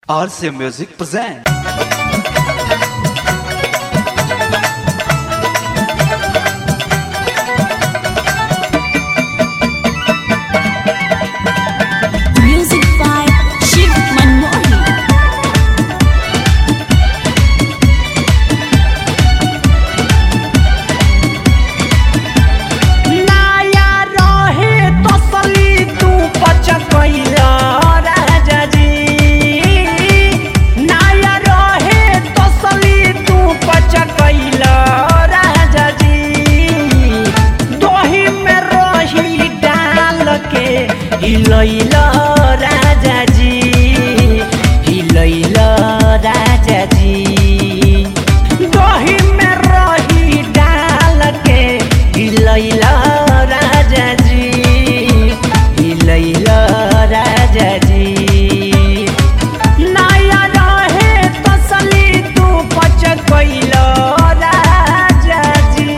RCA Music present. Music by Shiv Manmohan. नाया रहे तसली तू पचकैला राजा जी नाया रहे तसली तू पचकैला राजा जी दही में रही डाल के हिलैला राजा जी हिलैला राजा जी दही में रही डाल के हिलैला राजा जी हिलैला राजा जी नया रहे तसली तू पचकैला राजा जी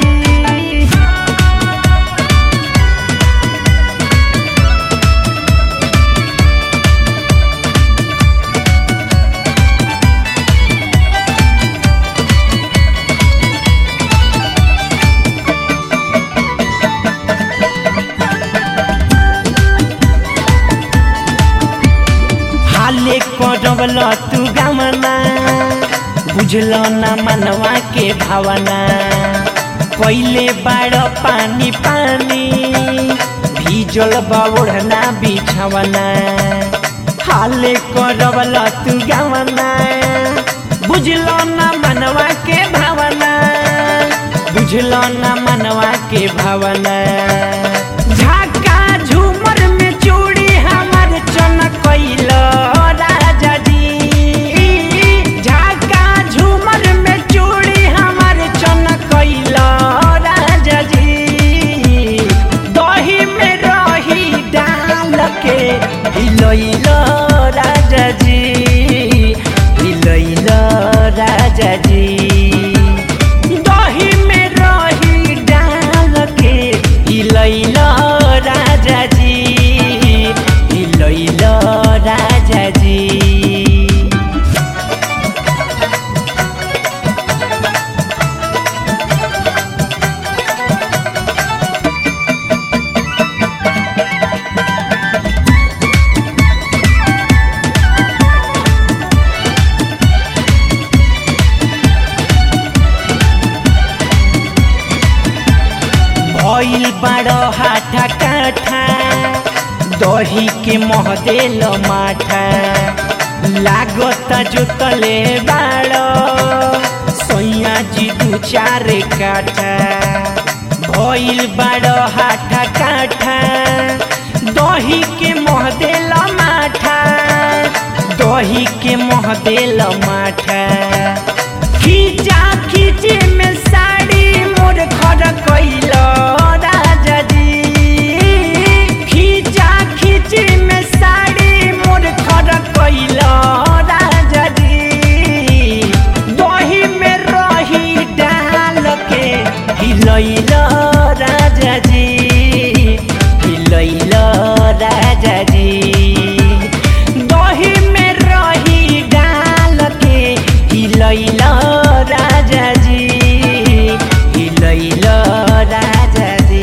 हाले करवल तू गमना बुझल न मनवा के भावना पहिले बाड़ पानी पानी भीजल बौढ़ना बिछवना हाले करवल तू गमना बुझल न मनवा के भावना बुझल न मनवा के भावना झाका झूमर में चूड़ी हमर चमकैल राजा जी झाका झूमर में चूड़ी हमर चमकैल राजा जी दही में रही डाल के हिलैल राजा जी हिलैल राजा जी दही में रही डाल के हिलैल राजा जी हिलैल राजा जी भइल बाड़ हाथा काठा दही के महदेल माठा लागत जोतले बाड़ सैया जी दू चार काठा भइल बाड़ हाथा काठा दही के महदेल माठा दही के महदेल माठा खींचा खींचे में साड़ी मोर खड़ कैल राजा जी खींचा खींचे में साड़ी मोर खड़ कैल राजा जी दही में रही डाल के हिलैल राजा जी हिलैल राजा जी दही में रही डाल के हिलैल राजा जी हिलैल राजा जी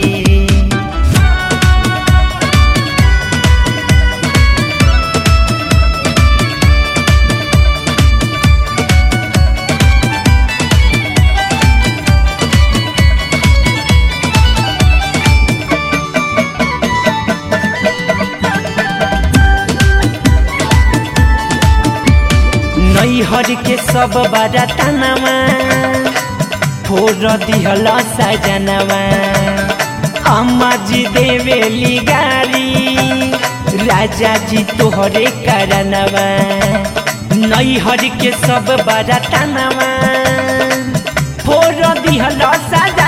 नैहर के सब बड़ा तनवा फोर दिहल सजनवा अम्मा जी देवेली गारी राजा जी तोहरे करनवा नैहर के सब बड़ा तनवा फोर दिहल सजनवा